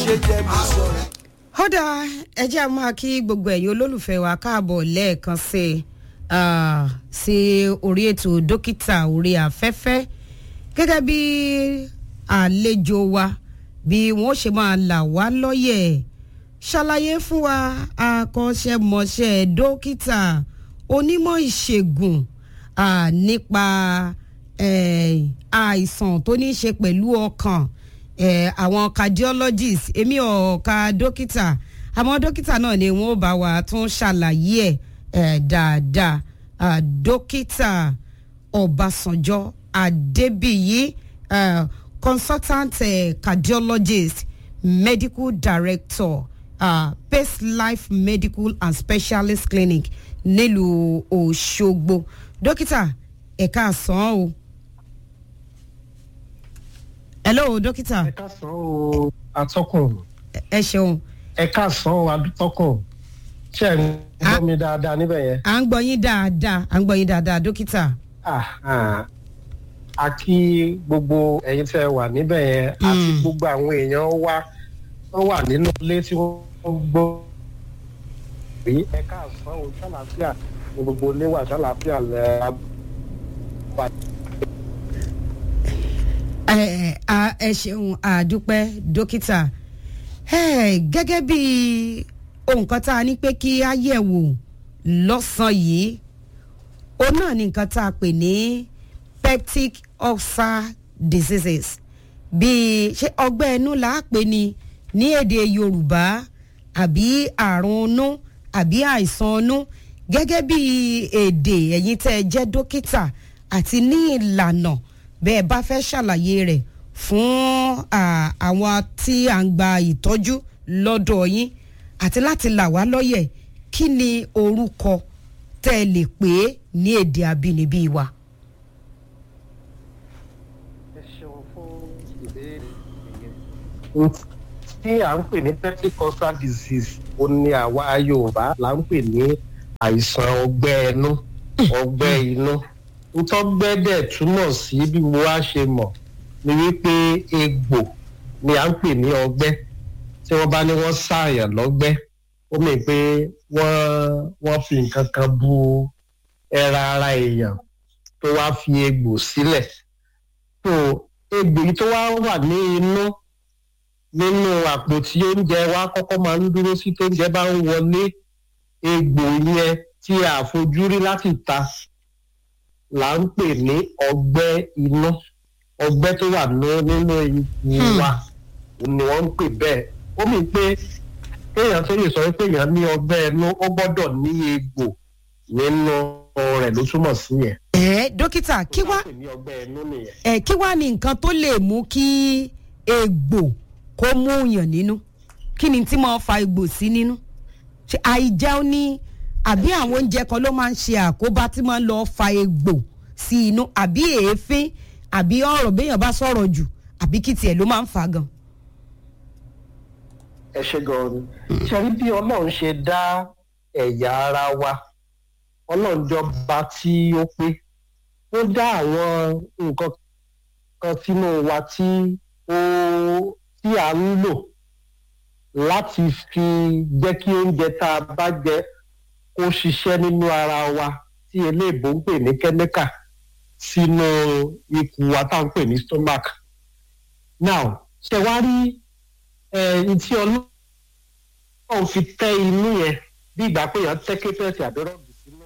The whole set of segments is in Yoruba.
ṣe jẹ́ mi sọ̀rọ̀. kódà ẹ jẹ́ a máa kí gbogbo ẹ̀yin olólùfẹ́ wa káàbọ̀ lẹ́ẹ̀kan sí i ah, sí orí ètò dókítà orí afẹ́fẹ́ gẹ́gẹ́ bí àlejò wa bí wọ́n ṣe máa là wá lọ́yẹ̀ ṣàlàyé fún wa akọ́ṣẹ́mọṣẹ́ dókítà onímọ̀ ìṣègùn ah, nípa eh, àìsàn tó ní í ṣe pẹ̀lú ọkàn eh, àwọn cardiologist èmi ò ka dókítà àmọ́ dókítà náà ni wọ́n bá wa tún ṣàlàyé ẹ̀ eh, dáadáa ah, dókítà ọbásanjọ́ adébíyí uh, consultant uh, cardiologist medical director uh, pace life medical and specialist clinic nílùú òṣogbo dókítà ẹ̀ka àsán o. hello dókítà ẹ káàsán o atọ́kùn ẹ ṣeun ẹ káàsán o atọ́kùn ṣe ń gbọ́ mi dáadáa níbẹ̀ yẹn. à ń gbọ́ yín dáadáa à ń gbọ́ yín dáadáa dókítà. Ah, ah. a kí gbogbo ẹ̀yin tẹ́ ẹ wà níbẹ̀ yẹn àti Mm. gbogbo àwọn èèyàn wa wọ́n wà nínú ilé tí wọ́n gbọ́ rí ẹ káàsán o ṣàlàáfíà ní gbogbo ilé wà ṣàlàáfíà lẹ́ ẹ ẹ ẹ ṣeun àdúpẹ́ dókítà ẹ gẹ́gẹ́ bí nǹkan tá a ní pé kí á yẹ̀ wò lọ́sàn-án yìí òun náà ni nǹkan tá a pè ní peptic ulcer diseases bíi ṣé ọgbẹ́ inú là á pè ní ní èdè yorùbá àbí àrùn inú àbí àìsàn inú gẹ́gẹ́ bí èdè ẹ̀yin tẹ́ ẹ jẹ́ dókítà àti ní ìlànà bẹ́ẹ̀ bá fẹ́ ṣàlàyé rẹ̀ fún à, àwọn tí à ń gba ìtọ́jú lọ́dọ̀ yín àti láti là wá lọ́yẹ̀ kí ni orúkọ tẹ́ ẹ lè pè é ní èdè abínibí wa. ẹ ṣeun fún ìbéèrè yẹn. tí à ń pè ní pentecostal disease ó ní àwa yorùbá là ń pè ní àìsàn ọgbẹ́ ẹnu ọgbẹ́ inú ntọ́gbẹ́ dẹ̀ túmọ̀ sí bí mo wá ṣe mọ̀ ni wípé egbò ni à ń pè ní ọgbẹ́ tí wọ́n bá ní wọ́n ṣàyàn lọ́gbẹ́ ó mì pé wọ́n wọ́n fi nǹkan kan bu ẹran ara èèyàn tó wá fi egbò sílẹ̀ so egbò yìí tó wá wà ní inú nínú àpò tí oúnjẹ wa kọ́kọ́ máa ń dúró sí tó oúnjẹ bá ń wọlé egbò yẹn tí a fojú rí láti ta là ń pè ní ọgbẹ́ inú ọgbẹ́ tó wà ní- nínú ikùn wa ni wọ́n ń pè bẹ́ẹ̀ ó mì pé kéèyàn tó lè sọ pé èèyàn ní ọgbẹ́ inú ó gbọ́dọ̀ ní egbò nínú rẹ̀ ló túmọ̀ sí yẹn. ẹ dókítà kí wá Ó pè ní ọgbẹ́ inú nìyẹn. ẹ kí wá ní nǹkan tó lè mú kí egbò kó mú yàn nínú kí ni tí máa fa egbò sí nínú ṣe àìjẹun ní àbí àwọn oúnjẹ kan ló máa ń ṣe àkóbá tí máa ń lọ fa egbò sí inú àbí èéfín àbí ọ̀rọ̀ béèyàn bá sọ̀rọ̀ jù àbí kí tiẹ̀ ló máa ń fa gan. ẹ ṣe gan-an ni ṣe rí bí ọlọ́run ṣe dá ẹ̀yà ara wa ọlọ́run jọba tí ó pé ó dá àwọn nǹkan kan sínú wa tí ó tí à ń lò láti fi jẹ́ kí oúnjẹ tá a bá jẹ kó ṣiṣẹ́ nínú ara wa tí eléèbó ń pè ní kẹ́míkà sínú ikùn wa tá à ń pè ní stomach now ṣe wá rí ẹ̀ẹ́n tí ọlọ́run fi tẹ́ inú yẹn bí ìgbà pé èèyàn tẹ́ kéfẹ́ẹ̀sì àdọ́rọ̀bì sínú.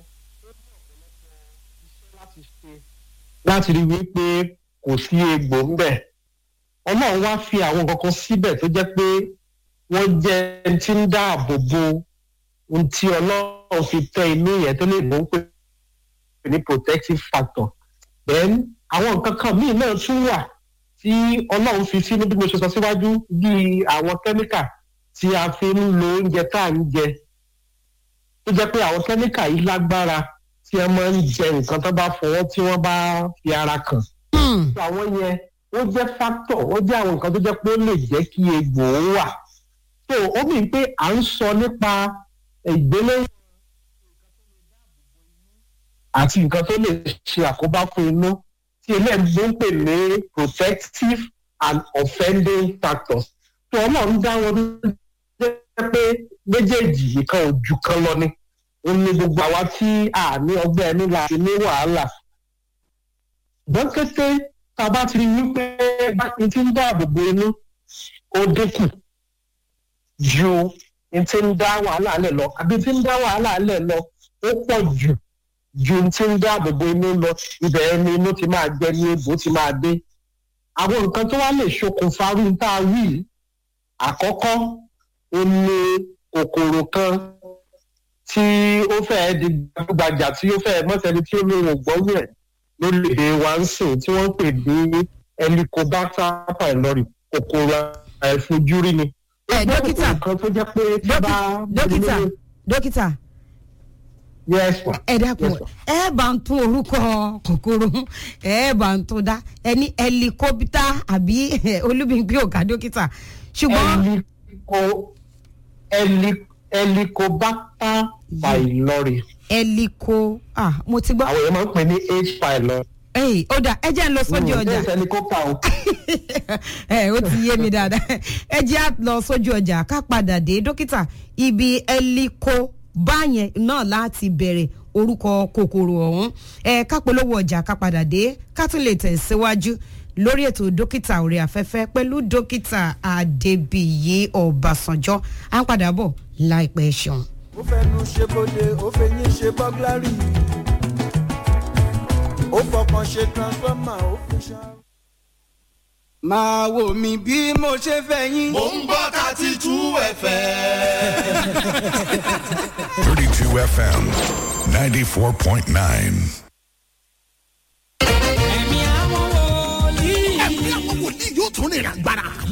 láti ṣe láti rí wípé kò sí egbò ńbẹ̀. ọlọ́run wá fi àwọn kankan síbẹ̀ tó jẹ́ pé wọ́n jẹ́ ẹni tí ń dáàbò bo ohun tí ọlọ́run fi tẹ́ inú yẹn tó lè mú pé ní protective factor. then àwọn nǹkan kan míì náà tún wà tí ọlọ́run fi sínú bí mo ṣe sọ síwájú bíi àwọn kẹ́míkà tí a fi ń lo oúnjẹ tá à ń jẹ tó jẹ́ pé àwọn kẹ́míkà yìí lágbára tí wọ́n máa ń jẹ nǹkan tó bá fọwọ́ tí wọ́n bá fi ara kàn. àwọn yẹn ó jẹ́ factor ó jẹ́ àwọn nǹkan tó jẹ́ pé ó lè jẹ́ kí egbò ó wà. so ó mì pé à ń sọ nípa ìgbélé àti nǹkan tó lè ṣe àkóbá fún inú tí eléyìí ń pè ní protective and offending factors tó ọlọ́run dá wọn jẹ́ pé méjèèjì ìkan ò ju kan lọ ni ó ní gbogbo àwa tí a ní ọgbẹ́ ẹnu láti ní wàhálà ṣùgbọ́n kété tá a bá ti rí wípé báyìí ti ń dáàbò bo inú ó dínkù ju n ti ń dá wàhálà lẹ̀ lọ àbí ti ń dá wàhálà lẹ̀ lọ ó pọ̀ jù ju n ti ń dáàbò bo inú lọ ibẹ̀ ẹni inú ti máa gbẹ ní egbò ti máa dé àwọn nǹkan tó wá lè ṣokùnfà rú tá a wí àkọ́kọ́ ó ní kòkòrò kan tí ó fẹ́ẹ́ di gbajúgbajà tí ó fẹ́ẹ́ mọ́sẹ̀ni tí ó lóun ò gbọ́ yẹ̀ lórílẹ̀‐èdè wa ń sìn tí wọ́n ń pè ní helicobacter pylori kòkòrò àìfojúrí ni. ẹ dókítà kan tó jẹ́ pé tí bá dókítà dókítà yes ma ẹ dákun ẹ bá ń tún orúkọ kòkòrò ẹ bá ń tún dá ẹ ní ẹlikópítà àbí olúbìngbé ọ̀gá dókítà ṣùgbọ́n Helico- heli- helicobacter pylori ẹliko ah mo ti gbọ́ àwọn èèyàn máa ń pè ní h pylori. ẹyìn ó dà ẹ jẹ́ ń lọ sójú ọjà bẹ́ẹ̀ helicopter o. ẹ ó ti yé mi dáadáa ẹ jẹ́ à lọ sójú ọjà ká padà dé dókítà ibi ẹliko báyẹn náà láti bẹ̀rẹ̀ orúkọ kòkòrò ọ̀hún ẹ ká polówó ọjà ká padà dé ká tún lè tẹ̀síwájú lórí ètò dókítà orí afẹ́fẹ́ pẹ̀lú dókítà adébíyí ọ̀bàṣánjọ́ à ń padà bọ̀ láìpẹ́ ṣeun. ó fẹnu ṣe bóde ó fẹyín ṣe bọ́gláàrì ó fọkàn ṣe transformer ó fi ṣá. máa wò mí bí mo ṣe fẹ́ yín. Mo ń gbọ́ thirty two ẹ̀fẹ̀. 32 FM 94.9. ẹ̀mí àwọn wòlíì. Ẹ̀mí àwọn wòlíì yóò tún ní ìràgbára.